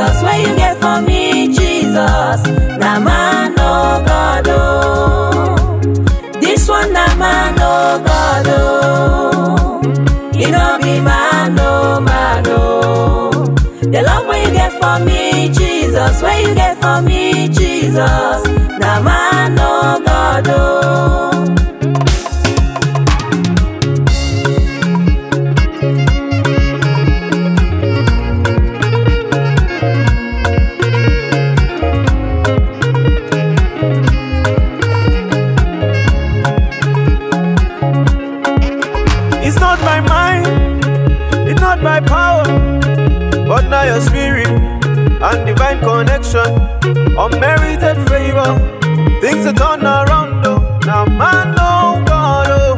Jesus, where you get for me, Jesus. Na man, oh God, oh. This one, na man, oh God, oh. You know be man, oh man, oh. The love where you get for me, Jesus, where you get for me, Jesus. Na man, oh God, oh. It's not my mind, it's not my power, but now your spirit and divine connection, unmerited favor. Things that turn around, oh, now man, oh God, oh.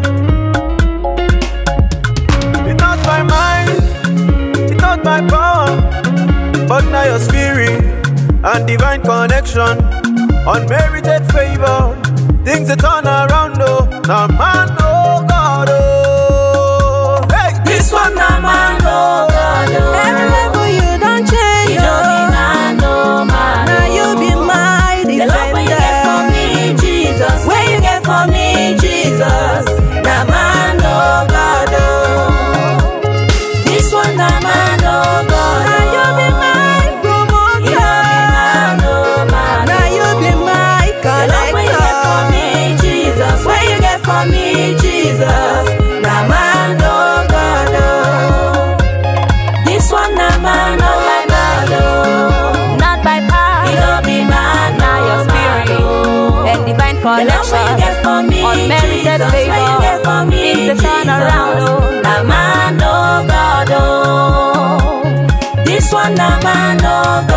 It's not my mind, it's not my power, but now your spirit and divine connection, unmerited favor. Things that turn around, oh, now man, oh God, oh. Hey, This one, na man, oh God, oh. Every level you don't change, You know be oh. man, oh man, Now you be oh. my The love where you get for defender. me, Jesus. Where you get for me, Jesus. Na man, oh God, oh. This one, na man, oh God, Now you be oh. my You know be man, promoter. oh man, Now you be oh. my The love where you get for connector. me, Jesus. Where you get for me, Jesus. Na man, oh God, oh. This one, na man, oh God, oh. Not by You power, know be man, now your oh, man, spirit oh. and divine The love where you connection. get for me, Unmerited Jesus, favor. where you get for me, Things that turn around, Jesus. oh. Na man, oh God, oh. This one, na man, oh God,